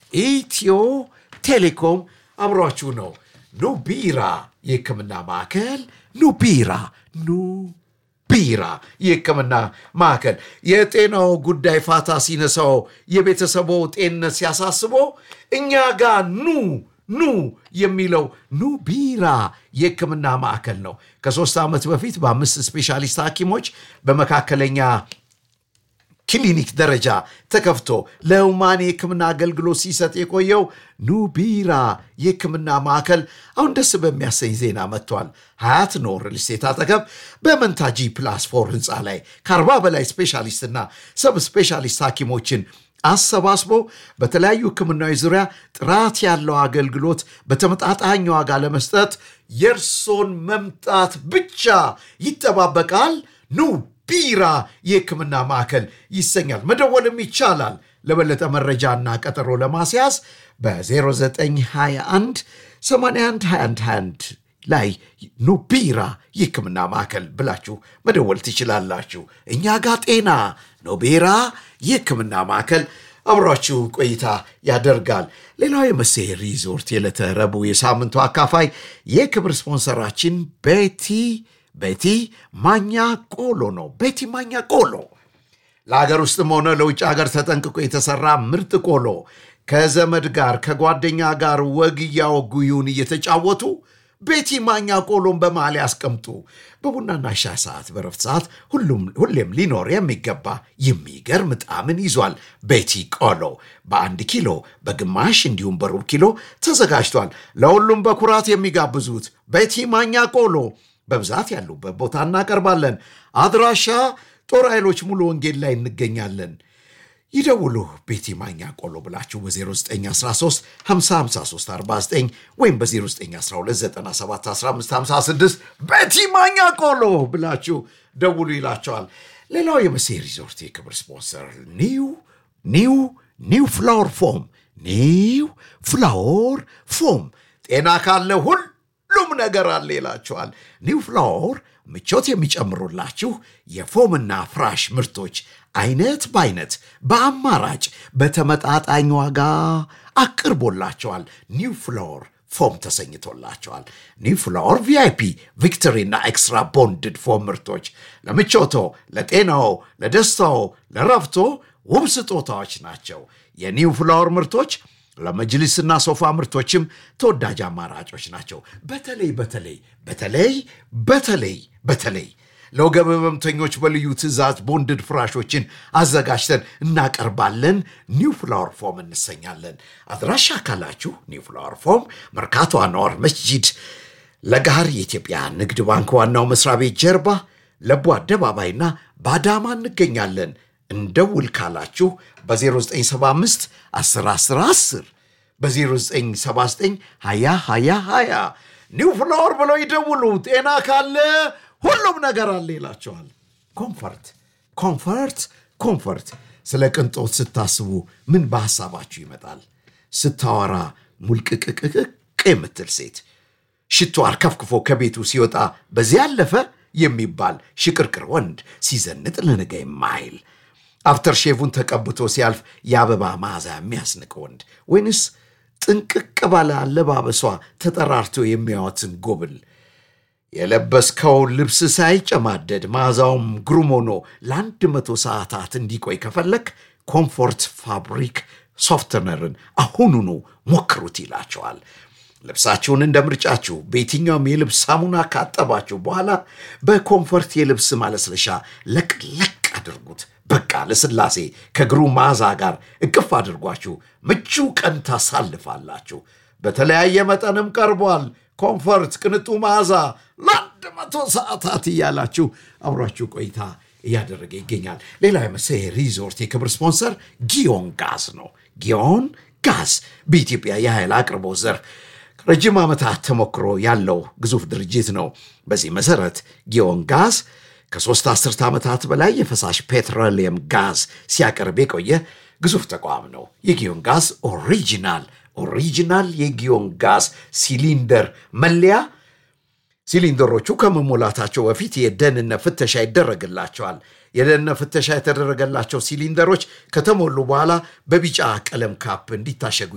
ኢትዮ ቴሌኮም አብሯችሁ ነው። ኑ ቢራ የሕክምና ማዕከል ኑ ቢራ ኑ ቢራ የሕክምና ማዕከል የጤናው ጉዳይ ፋታ ሲነሳው የቤተሰቦ ጤንነት ሲያሳስቦ እኛ ጋር ኑ ኑ የሚለው ኑ ቢራ የሕክምና ማዕከል ነው። ከሶስት ዓመት በፊት በአምስት ስፔሻሊስት ሐኪሞች በመካከለኛ ክሊኒክ ደረጃ ተከፍቶ ለሁማን የሕክምና አገልግሎት ሲሰጥ የቆየው ኑ ቢራ የሕክምና ማዕከል አሁን ደስ በሚያሰኝ ዜና መጥቷል። ሀያት ኖ ሪል ስቴት አጠገብ በመንታጂ ፕላስ ፎር ህንፃ ላይ ከአርባ በላይ ስፔሻሊስትና ሰብ ስፔሻሊስት ሐኪሞችን አሰባስቦ በተለያዩ ሕክምናዊ ዙሪያ ጥራት ያለው አገልግሎት በተመጣጣኝ ዋጋ ለመስጠት የእርሶን መምጣት ብቻ ይጠባበቃል። ኑ ቢራ የሕክምና ማዕከል ይሰኛል። መደወልም ይቻላል። ለበለጠ መረጃና ቀጠሮ ለማስያዝ በ0921 812121 ላይ ኑ ቢራ የሕክምና ማዕከል ብላችሁ መደወል ትችላላችሁ። እኛ ጋ ጤና ኖ ቢራ የሕክምና ማዕከል አብሯችሁ ቆይታ ያደርጋል። ሌላው የመሴ ሪዞርት የዕለተ ረቡዕ የሳምንቱ አካፋይ የክብር ስፖንሰራችን ቤቲ ቤቲ ማኛ ቆሎ ነው። ቤቲ ማኛ ቆሎ ለሀገር ውስጥም ሆነ ለውጭ ሀገር ተጠንቅቆ የተሰራ ምርጥ ቆሎ ከዘመድ ጋር ከጓደኛ ጋር ወግ እያወጉዩን እየተጫወቱ ቤቲ ማኛ ቆሎን በመሃል ያስቀምጡ። በቡናና ሻይ ሰዓት፣ በረፍት ሰዓት ሁሌም ሊኖር የሚገባ የሚገርም ጣዕምን ይዟል። ቤቲ ቆሎ በአንድ ኪሎ በግማሽ እንዲሁም በሩብ ኪሎ ተዘጋጅቷል። ለሁሉም በኩራት የሚጋብዙት ቤቲ ማኛ ቆሎ በብዛት ያሉበት ቦታ እናቀርባለን። አድራሻ ጦር ኃይሎች ሙሉ ወንጌል ላይ እንገኛለን። ይደውሉ። ቤቲ ማኛ ቆሎ ብላችሁ በ0913 55349 ወይም በ0912971556 ቤቲ ማኛ ቆሎ ብላችሁ ደውሉ ይላቸዋል። ሌላው የመሴ ሪዞርት የክብር ስፖንሰር ኒው ኒው ኒው ፍላወር ፎም ኒው ፍላወር ፎም ጤና ካለ ሁል ሁሉም ነገር አለ ይላቸዋል። ኒው ፍላወር ምቾት የሚጨምሩላችሁ የፎምና ፍራሽ ምርቶች አይነት በአይነት በአማራጭ በተመጣጣኝ ዋጋ አቅርቦላቸዋል። ኒው ፍላወር ፎም ተሰኝቶላቸዋል። ኒው ፍላወር ቪአይፒ፣ ቪክቶሪና ኤክስትራ ቦንድድ ፎም ምርቶች ለምቾቶ፣ ለጤናዎ፣ ለደስታዎ፣ ለረፍቶ ውብ ስጦታዎች ናቸው። የኒው ፍላወር ምርቶች ለመጅሊስና ሶፋ ምርቶችም ተወዳጅ አማራጮች ናቸው። በተለይ በተለይ በተለይ በተለይ በተለይ ለወገብ ህመምተኞች በልዩ ትዕዛዝ ቦንድድ ፍራሾችን አዘጋጅተን እናቀርባለን። ኒው ፍላወር ፎም እንሰኛለን። አድራሻ ካላችሁ ኒው ፍላወር ፎም መርካቶ አንዋር መስጂድ ለጋር የኢትዮጵያ ንግድ ባንክ ዋናው መስሪያ ቤት ጀርባ ለቡ አደባባይና በአዳማ እንገኛለን። እንደውል ካላችሁ በ0975 10 10 በ0979 20 20 20 ኒው ፍላወር ብለው ይደውሉ። ጤና ካለ ሁሉም ነገር አለ ይላቸዋል። ኮምፈርት ኮምፈርት ኮምፈርት። ስለ ቅንጦት ስታስቡ ምን በሐሳባችሁ ይመጣል? ስታወራ ሙልቅቅቅቅ የምትል ሴት ሽቶ አርከፍክፎ ከቤቱ ሲወጣ በዚያ ያለፈ የሚባል ሽቅርቅር ወንድ ሲዘንጥ ለነገ የማይል አፍተር ሼቭን ተቀብቶ ሲያልፍ የአበባ መዓዛ የሚያስንቅ ወንድ ወይንስ ጥንቅቅ ባለ አለባበሷ ተጠራርቶ የሚያወትን ጎብል የለበስከውን ልብስ ሳይጨማደድ መዓዛውም ግሩም ሆኖ ለአንድ መቶ ሰዓታት እንዲቆይ ከፈለክ ኮምፎርት ፋብሪክ ሶፍትነርን አሁኑኑ ሞክሩት ይላቸዋል። ልብሳችሁን እንደ ምርጫችሁ በየትኛውም የልብስ ሳሙና ካጠባችሁ በኋላ በኮምፎርት የልብስ ማለስለሻ ለቅለቅ አድርጉት። በቃ ለስላሴ ከእግሩ መዓዛ ጋር እቅፍ አድርጓችሁ ምቹ ቀን ታሳልፋላችሁ። በተለያየ መጠንም ቀርቧል። ኮምፎርት ቅንጡ መዓዛ ለአንድ መቶ ሰዓታት እያላችሁ አብሯችሁ ቆይታ እያደረገ ይገኛል። ሌላ የመሰ ሪዞርት የክብር ስፖንሰር ጊዮን ጋዝ ነው። ጊዮን ጋዝ በኢትዮጵያ የኃይል አቅርቦት ዘርፍ ረጅም ዓመታት ተሞክሮ ያለው ግዙፍ ድርጅት ነው። በዚህ መሰረት ጊዮን ጋዝ ከሦስት አስርተ ዓመታት በላይ የፈሳሽ ፔትሮሊየም ጋዝ ሲያቀርብ የቆየ ግዙፍ ተቋም ነው። የጊዮን ጋዝ ኦሪጂናል ኦሪጂናል የጊዮን ጋዝ ሲሊንደር መለያ ሲሊንደሮቹ ከመሞላታቸው በፊት የደህንነት ፍተሻ ይደረግላቸዋል። የደህንነት ፍተሻ የተደረገላቸው ሲሊንደሮች ከተሞሉ በኋላ በቢጫ ቀለም ካፕ እንዲታሸጉ